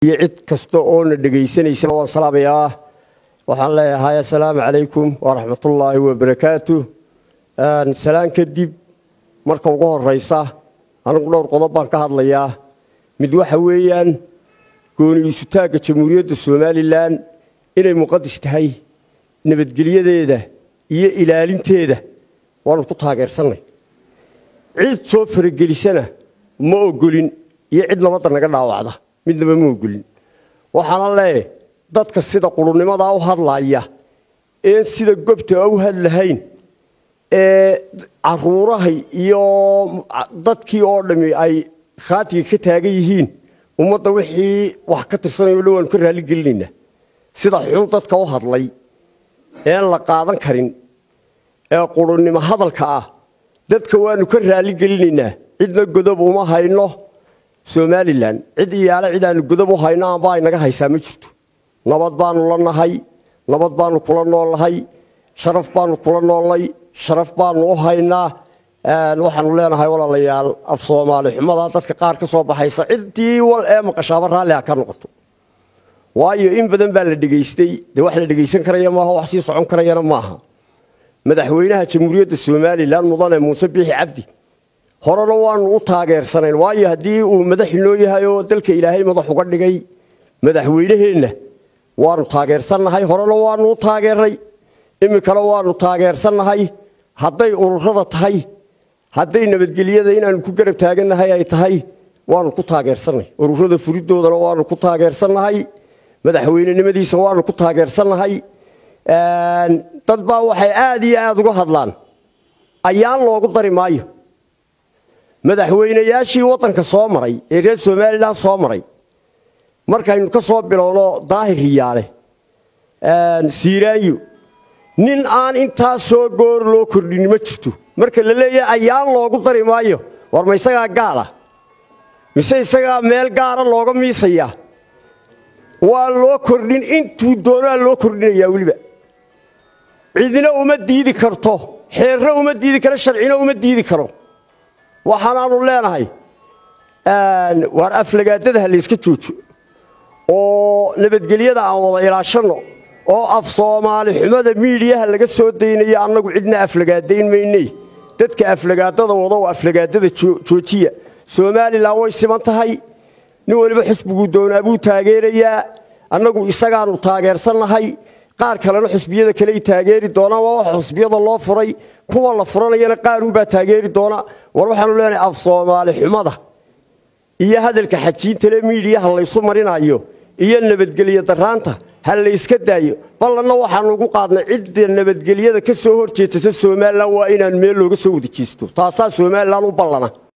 iyo cid kasta oo na dhegaysanaysa waan salaamayaa waxaan leeyahay assalaamu calaykum waraxmatullaahi wabarakaatu salaan kadib marka ugu horeysa anigu dhowr qodob baan ka hadlayaa mid waxa weeyaan gooni isutaagga jamhuuriyadda somalilan inay muqadis tahay nabadgelyadeeda iyo ilaalinteeda waanu ku taageersannay cid soo faragelisana ma ogolin iyo cid nabadda naga dhaawacda midnaba ma ogolin waxaana leeyahay dadka sida qurunnimadaa u hadlaaya een sida gobta u hadlahayn ee caruurahay iyo dadkii oo dhammi ay khaatiga ka taagan yihiin ummadda wixii wax ka tirsanayo dhan waanu ka raalligelinaynaa sida xun dadka u hadlay een la qaadan karin ee qurunnimo hadalka ah dadka waanu ka raalligelinaynaa cidna godob uma hayno somalilan cid iyaale cid aanu godob u hayno amba ay naga haysaa ma jirto nabad baanu la nahay nabad baanu kula noolnahay sharaf baanu kula noolnay sharaf baanu u haynaa waxaanu leenahay walaalayaal af soomaali xumadaa dadka qaar ka soo baxaysa ciddii wal ee maqashaaba raalli ha ka noqoto waayo in badan baa la dhegaystay dee wax la dhegaysan karaya maaha wax sii socon karayana maaha madaxweynaha jamhuuriyadda somalilan mudane muuse biixi cabdi horena waanu u taageersanayn waayo haddii uu madax inoo yahay oo dalka ilaahay madax uga dhigay madaxweynaheenna waanu taageersannahay horena waanu u taageernay iminkana waanu taageersannahay hadday ururada tahay hadday nabadgelyada inaanu ku garab taagannahay ay tahay waanu ku taageersannay ururada furidoodana waanu ku taageersannahay madaxweynenimadiisa waanu ku taageersannahay dad baa waxay aad iyo aad uga hadlaan ayaan loogu dari maayo madaxweynayaashii waddanka soo maray ee reer somalilan soo maray markaynu ka soo bilowno daahir riyaale siiraanyo nin aan intaa soo goor loo kordhin ma jirto marka la leeyahay ayaan loogu dari maayo war ma isagaa gaala mise isagaa meel gaara looga miisayaa waa loo kordhin intuu doonaa loo kordhinayaa weliba cidina uma diidi karto xeerna uma diidi karo sharcina uma diidi karo waxaanaanu leenahay waar aflagaadada ha layska joojo oo nabadgelyada aan wada ilaashanno oo af soomaali xumada miidiyaha laga soo daynayo annagu cidna aflagaadayn maynay dadka aflagaadada wada oo aflagaadada joojiya somalilan way siman tahay nin weliba xusbiguu doonaa buu taageerayaa annagu isagaanu taageersannahay qaar kalena xusbiyada kaley taageeri doonaan waa waxa xusbiyada loo furay kuwa la furanayana qaarunbaa taageeri doona war waxaanu leenahay af soomaali xumada iyo hadalka xajiintale miidiyaha laysu marinayo iyo nabadgelyo daraanta ha layska daayo ballanna waxaanu ugu qaadnay cidda nabadgelyada ka soo hor jeetata somalilan waa inaan meel looga soo wada jeesto taasaa somalilan u ballana